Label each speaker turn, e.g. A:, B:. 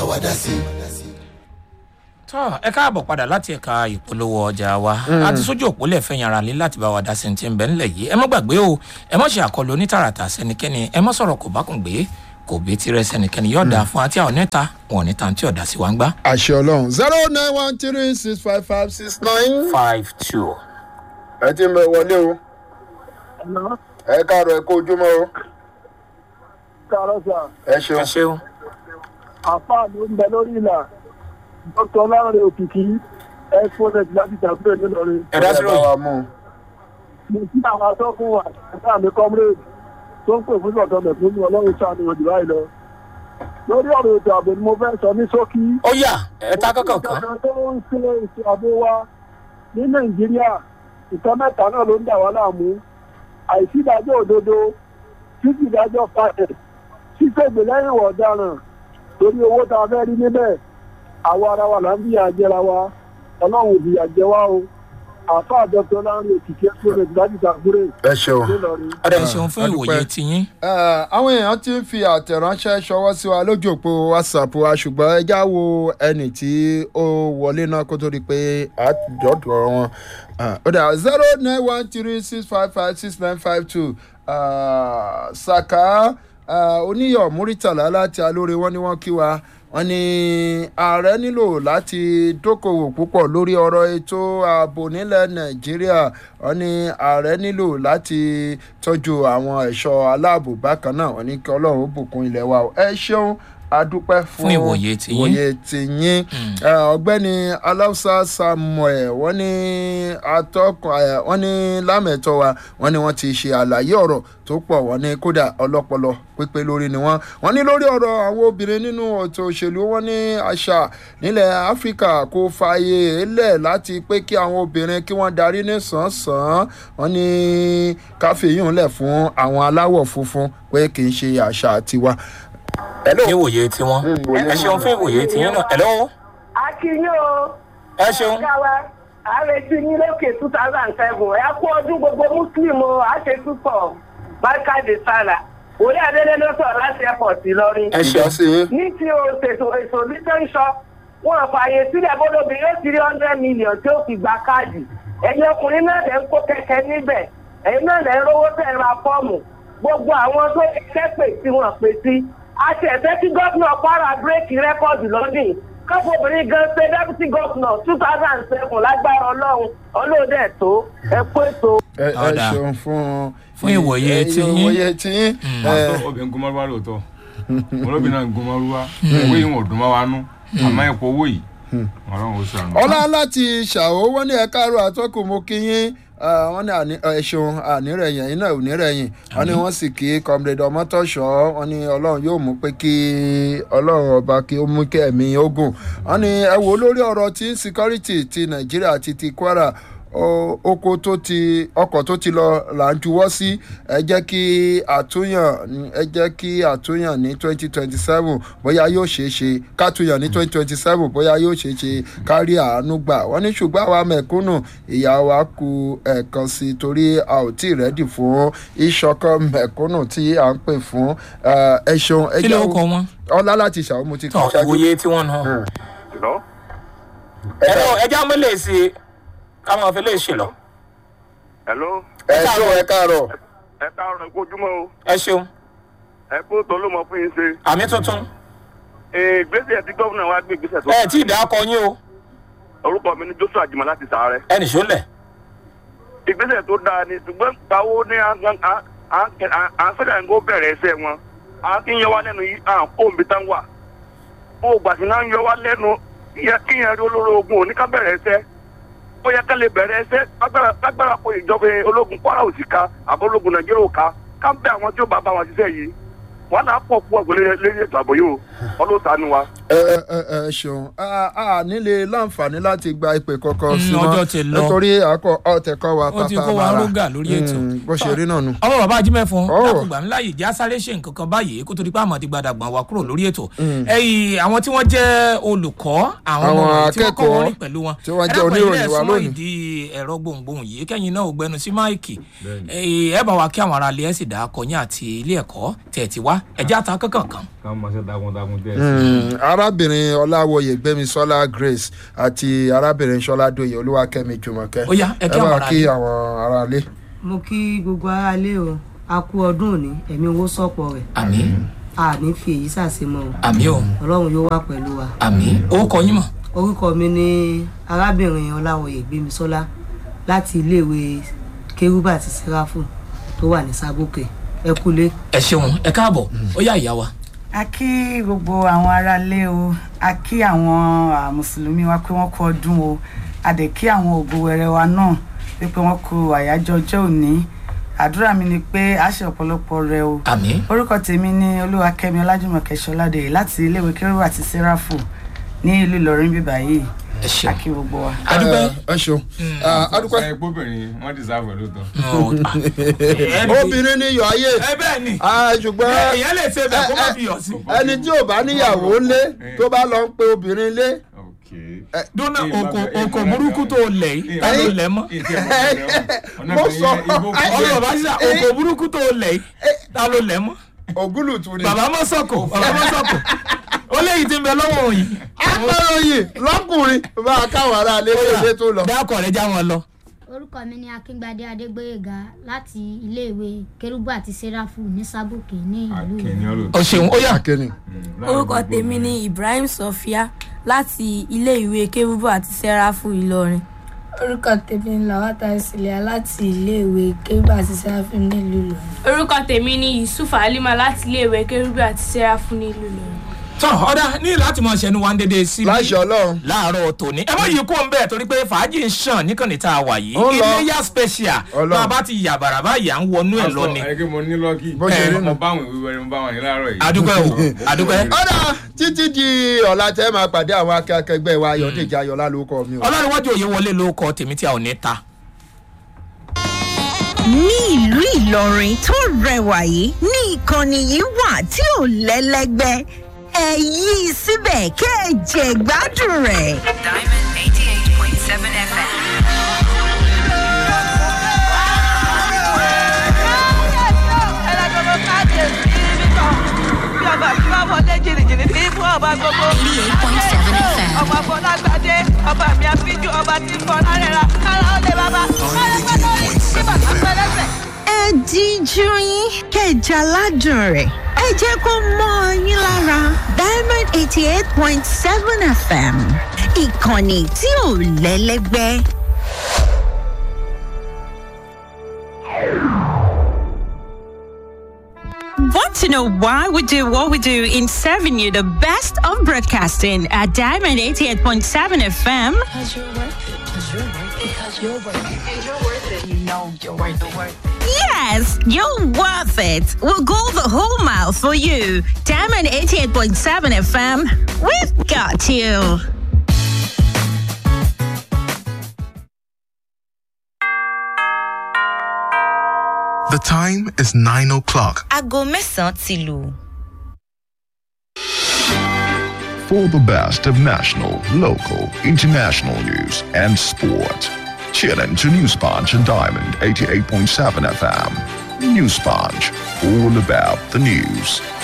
A: wa dá sí.
B: tọ́ ẹ káàbọ̀ padà láti ẹ̀ka ìpolówó ọjà wa àti sójú òpó lẹ́fẹ̀ẹ́ yàrá lé láti bá wa dá sí ti ń bẹ́ ńlẹ̀ yìí ẹ má gbàgbé o ẹ má ṣe àkọlù onítàràtà sẹ́nikẹ́ni ẹ má sọ̀rọ̀ kò bá kùn gbé kò bí tirẹ̀ sẹ́nikẹ́ni yóò dáa fún àti àwọn oníta wọn ò ní tàn tí ọ̀dà sí wa ń gbá.
C: àṣẹ ọlọrun zero nine one three six five five six nine.
B: five two.
C: ẹ ti ń bẹ wọlé o ẹ káàárọ ẹ kó ojúmọ o
D: káàárọ̀ sà
C: ẹ
B: ẹ
C: ṣeun.
B: ṣeun.
D: àfáà ló ń bẹ lórí ìlà dr ọlọ́run òkìkí exponent láti tàbílẹ̀ nílọrin
B: ẹ dá sí
C: Ẹ bá
B: ròyìn.
C: wa mú un.
D: mo sí àwọn atọ́kùn àtàkùn àmì comrade tó ń pè fún ọ̀dọ́ mẹ̀fún ọlọ́run sàánú òjò báyìí lọ lórí ọ̀rọ̀ ètò ààbò ni mo fẹ́ sọ ní ṣókí
B: ó yà ẹ ta kọ́kọ́ kan.
D: ìjọba tó ń ṣe ètò ààbò wa ní nàìjíríà ìtọ́ mẹ́ta náà ló ń dà wá láàmú àìsí ìdájọ́ òdodo títí ìdájọ́ pàṣẹ ṣíṣègbè lẹ́yìn ìwà ọ̀daràn torí owó tá a fẹ́ rí níbẹ̀ àwa ara wa là ń fìyà jẹra wa ọlọ́run ò fìyà jẹ wá o àfa àjọpọ̀ láàrin òkìkí ẹ̀sùn láti ṣàkúrẹ́
C: ẹ ṣeun.
D: nílọrin.
B: ọ̀dà ẹ ṣeun fún
C: a dúpẹ́.
B: ìwòye tiyín.
C: Ẹ, àwọn èèyàn ti ń fi àtẹ̀ránṣẹ́ ṣọwọ́ sí wa lójú òpó whatsapp wa ṣùgbọ́n ẹ já wo ẹnì tí ó wọlé náà kó tó di pé àjọ̀dọ̀ wọn. Ẹ, ó dà zero nine one three six five five six nine five two saka ẹ, oníyọ̀ múrítàlá láti alóore wọn ni wọ́n kí wa wọ́n ní ààrẹ nílò láti dókòwò púpọ̀ lórí ọ̀rọ̀ ètò ààbò nílẹ̀ nàìjíríà wọ́n ní ààrẹ nílò láti tọ́jú àwọn ẹ̀ṣọ́ aláàbò bákan náà wọ́n ní kí ọlọ́run ó bùkún ilẹ̀ wa o. ẹ ṣeun adúpẹ́ fún
B: Fún ìwòye tiyín.
C: ìwòye tiyín Ẹ, ọ̀gbẹ́ni aláùsá samuel wọ́n ní atọ́kùn ẹ, wọ́n ní lámẹ̀tọ́ wa wọ́n ní wọ́n ti ṣe àlàyé ọ̀rọ̀ tó pọ̀ wọ́n ní kódà ọlọ́pọlọ pípé lórí ni wọ́n wọ́n ní lórí ọ̀rọ̀ àwọn obìnrin nínú ètò òṣèlú wọ́n ní àṣà nílẹ̀ áfíríkà kò fààyè lẹ̀ láti pé kí àwọn obìnrin kí wọ́n darí ní sàn-án wọ́n ní káfíyùn lẹ̀ fún àwọn aláwọ̀ funfun pé kì í ṣe àṣà tiwa.
B: ní ìwòye tiwọn. ẹ ṣeun fún ìwòye tiyín náà. ẹ̀lọ́
E: akínyìn o.
B: ẹ ṣeun.
E: ọ̀gá wa àrètí yín lókè two thousand seven ẹ kú ọdún gbogbo muslim o àṣẹ túpọ̀ bákàdé sára orí adélé ló sọ̀rọ̀ láti airport ìlọrin.
B: ẹ ṣeun.
C: ìjọsìn yín.
E: ní ti ètò ètò lítẹ́ńsọ wọn fààyè sílẹ̀ bọ́dọ̀bì yóò three hundred million tí ó fi gba káàdì ẹ̀yin ọkùnrin náà lẹ́ ń kó kẹ̀kẹ́ níbẹ̀ ẹ̀yin náà lẹ́ ń rówó tẹ̀ ra fọ́ọ̀mù gbogbo àwọn tó ṣiṣẹ́ pè tí wọ́n pè sí àti ẹ̀fẹ́ kí gómìnà kwara bírèkì rẹ́kọ̀dù lọ́dún káfọ́ obìnrin gan ṣe deputy governor two thousand and seven lágbára ọlọ́run ọlọ́dẹ tó ẹ kó ètò.
C: ẹ ẹ
B: Ọ̀dà.
C: ṣeun fún
B: Fún ìwòye
C: ẹ,
B: tiyín.
C: ìwòye tiyín. ẹ,
F: obìnrin gun mọ́rúwá lóòótọ́ olóbìnrin náà gun mọ́rúwá owó yìí wọn ò dùn mọ́ wa nú àmọ́ ipò owó yìí ọlọ́run ó sànù.
C: ọlá láti ṣàwó wọn ní ẹka àrò àtọkùn mo kí yín ah, wọn ní àní- ẹ ṣeun ànírẹ̀yìn ẹ̀yin náà ò nírẹ̀yìn wọn ní wọ́n sì kí comrade ọmọtọ́ṣọ́ wọn ní ọlọ́run yóò mú pé kí ọlọ́run ọba kí ó mú kí ẹ̀mí ogun wọn ní ẹ wò lórí ọ̀rọ̀ tí security ti nàìjíríà àti ti kwara o- oko tó ti ọkọ̀ tó ti lọ là ń juwọ́ sí ẹ jẹ́ kí àtúnyàn ẹ jẹ́ kí àtúnyàn ní twenty twenty seven bóyá yóò ṣeé ṣe kátúnyàn ní twenty twenty seven bóyá yóò ṣeé ṣe kárí àánú gbà wọ́n ní ṣùgbọ́n àwa mẹ̀kúnnù ìyá wa ku ẹ̀ẹ̀kan sí i torí a ò tí ì rẹ́dì fún ìṣọ̀kan mẹ̀kúnnù tí à ń pè fún ẹ ẹ ṣeun ẹ
B: kí ló
C: jẹ́
B: kọ wọn.
C: ọlá láti ṣàwọn mo ti
B: tọ
C: kọ́ ṣáájú.
B: ìwòye tiwọn náà.
G: Hello?
B: ẹ̀rọ ẹja mọ́lẹ̀ sí i káwọn fi lè ṣe lọ.
G: Hello?
C: ẹ ṣeun ẹ káàárọ̀
G: ẹ káàárọ̀ ẹ kú ojúmọ́ o
B: ẹ ṣeun.
G: ẹ kú tó ló mọ fún yín ṣe.
B: àmì tuntun.
G: Ee, ìgbésẹ̀ tí gómìnà wa gbé ìgbésẹ̀ tó.
B: ẹ tí ì dá akọ yín o.
G: orúkọ mi ni joshua jimoh láti sàárẹ̀.
B: ẹnì ṣó lẹ̀.
G: ìgbésẹ̀ tó dáa ni ṣùgbọ́n gbàwó ní à ń sọ́jà ń kó bẹ̀rẹ̀ ẹsẹ̀ wọn à ń kí ń yọ wá lẹ́nu yìí à ń kó omi tán wà. ó gbà sí náà ń yọ wá lẹ́nu kí yẹn rí olóró ogun òní ká bẹ̀rẹ̀ ẹsẹ̀ ó yẹ ká lè bẹ̀rẹ̀ ẹsẹ̀ lágbára pé ìjọba ológun kwara ò sì ká àbọ̀ ológun nàìjíríà ò ká ká bẹ àwọn tí ó bá bá wọn ṣiṣẹ́ yìí wọn náà pọ̀ pọ̀ gbọ́lé lórí ètò ààbò yìí o ọlọ́sàánú wa.
C: ẹ ẹ ẹ ṣeun a a nílé láǹfààní láti gba ìpè kankan
B: Mm,
C: sí mọ́
B: ọjọ́ ti lọ.
C: nítorí àkọ ọtẹkọ wa
B: ó ti
C: pápá
B: kó wa
C: mara
B: rógà lórí ètò.
C: Mm, bó ṣe rí náà nu.
B: ọmọ bàbá ajímẹ́fọn
C: Oh.
B: lákùgbà ńlá yìí já sáré ṣe nǹkan kan báyìí kó tó di pé àmọ́ ti gbadà gbọ̀n wa kúrò lórí ètò. ẹyìn àwọn tí wọ́n jẹ́ olùkọ́ àwọn
C: Àwọn
B: ọmọ wọ̀nyí tí wọ́n kọ́ wọn
C: akẹ́kọ̀ọ́
B: rìn pẹ̀lú wọn.
C: tí wọ́n
B: Ẹ
C: jẹ́
B: dákun, ẹ̀yin
C: oníròyìn
B: náà
C: wa
B: súnmọ́
C: lónìí.
B: ìdí ẹ̀rọ gbohùngbohùn yìí kẹ́yìn náà ò gbẹnu sí máìkì. Ẹ̀yin, ẹ bá wa kí àwọn ará ilé ẹ̀ sì dá akọyìn àti ilé ẹ̀kọ́ tẹ̀ ti wá ẹ̀já ta kankan kan.
F: ká máa ṣe takuntakun tẹ́ ẹ sí.
C: Mm, ara arábìnrin ọláwọyè gbẹmísọlá grace àti arábìnrin sọládòye olúwakẹ́mi jùmọ̀kẹ́
B: Ó yá, ẹ kí
C: ẹ
B: àwọn
C: bá
B: ará
C: kí
B: ilé.
C: àwọn aráalé.
A: mo kí gbogbo aráalé o a kú ọdún òní ẹ̀mí owó sọ̀pọ̀ rẹ̀
B: àmì
A: a ní fi èyí ṣàṣemọ́ o
B: àmì o
A: ọlọ́run yóò wà pẹ̀lú wa
B: àmì ó kọ yín mọ̀
A: orúkọ mi ni arábìnrin ọláwọyè gbémisọ́lá láti iléèwé kérúbà àti sẹ́ráfù tó wà ní sábòkè ẹ kúlé.
B: ẹ ṣeun ẹ káàbọ̀ ó yá ìyá wa
H: a kí gbogbo àwọn aráalé o a kí àwọn ah, mùsùlùmí wa pé wọ́n kú ọdún o a dẹ̀ kí àwọn ògo wẹrẹ wa náà wípé wọ́n kú àyájọ́ ọjọ́ òní àdúrà mi ni pé a ṣe ọ̀pọ̀lọpọ̀ rẹ o
B: àmì
H: orúkọ tèmi ni olúwakẹ́mi ọlájúmọ̀kẹ́ ṣọládé láti iléèwé kérúbù àti sẹ́ráfù ní ìlú ìlọrin bíbá yìí
B: ẹ
H: a
B: ṣeun
H: kí gbogbo wa.
B: adúpẹ́
C: ẹ ṣeun adúpẹ́
F: ẹ gbóbìnrin wọn ti sáfẹ lóòótọ́.
C: obìnrin ní yọ ayé
B: ẹ bẹ́ẹ̀ ni
C: Ah, ṣùgbọ́n
B: èèyàn lè ṣe bẹ́ẹ̀ kó má fi yọ̀ sí.
C: ẹni tí ò bá níyàwó lé tó bá lọ ń pe obìnrin lé
B: dúnà oko oko burúkú tó lẹ̀ yìí ta ló lẹ̀ mọ́
C: Mo sọ-
B: ọ̀rọ̀ bá ṣá oko burúkú tó lẹ̀ yìí ta ló lẹ̀ mọ́
C: ògúlùtù ni.
B: bàbá mọ́ sọ̀kò bàbá mọ́ sọ̀kò ó léyìí tí ń bẹ lọ́wọ́ òyìn
C: akọ̀ròyìn lọ́kùnrin bá a káwọn aráalé lé tó lọ.
B: dákọ̀ rẹ̀ já wọn lọ.
I: orúkọ mi ni akíngbadé adégbòyèga láti iléèwé kérúbù àti sẹráfù ní sábòkè ní ìlú
F: akẹni
I: ìlú.
F: ọlọtọ.
B: o ṣeun ó yà
C: akéni.
J: orúkọ tèmi ni ibrahim sofia láti iléèwé kérúbù àti sẹ́ráfù ìlọrin.
K: orúkọ tèmi ni làwátà ìsìlẹ̀ láti iléèwé kébà àti sẹ́ráfìm nílùú ìlọrin.
J: orúkọ tèmi ni yusuf halima láti iléèwé kérúbù àti sẹ́ráfù nílùú ìlọrin.
B: tán ọ̀dà ní láti mọ̀ ṣẹnu wa ń dédé sí
C: láṣẹ ọlọ́run.
B: láàárọ̀ tòní ẹ mọ̀ yìí kó ń bẹ̀ torí pé fàájì ń ṣàn níkànnì tá a wà yìí
C: Ó lọ.
B: iléyà special
C: Ọlọ́run.
B: bá a bá ti yà bàrà báyìí à ń wọnú ẹ̀ lọ ni
F: ẹ kí mo ní lọ́kì.
C: Bó ṣe rí nù.
F: mo bá àwọn ìwé wẹrẹ mo bá àwọn yìí láàárọ̀ yìí.
B: adúpẹ́ o adúpẹ́.
C: ọ̀dà títí di ọ̀la tẹ́ máa pàdé àwọn akẹ́kẹ́gbẹ́ wa ayọ̀dèjì ayọ̀lá ló kọ́ mi o.
B: ọlọ́runwájú òye wọlé ló kọ tèmi tí a ò ní ta.
L: ní ìlú ìlọrin tó rẹwà yìí ní ìkànnì yìí wà tí ò lẹ́lẹ́gbẹ́ ẹ yí i síbẹ̀ kẹ́ ẹ jẹ gbádùn rẹ̀.
M: Diamond 88.7 FM.
L: ọmọ fọlágbádé ọba mi àfijù ọba tí ń fọ lárẹ́ra kára ó lè bàbá kára pẹ́ lórí tí bàbá pẹ́ lẹ́sẹ̀. ẹ díjú yín kẹjà ládùn rẹ̀ ẹ jẹ́ kó mọ́ ọ yín lára diamond eighty eight point seven fm ìkànnì tí ò lẹ́lẹ́gbẹ́.
N: Want to know why we do what we do in serving you the best of broadcasting at Diamond 88.7 FM?
M: Because you're worth it. Because you're worth it. Because you're worth it. And you're worth it. You know you're worth it. Worth it.
L: Yes, you're worth it. We'll go the whole mile for you. Diamond 88.7 FM, we've got you.
O: The time is 9 o'clock.
L: Aago mẹ́sàn-án ti lù.
P: For the best of national, local, international news and sport. Tune in to News Punch and Diamond 88.7 FM. News Punch, all about the news.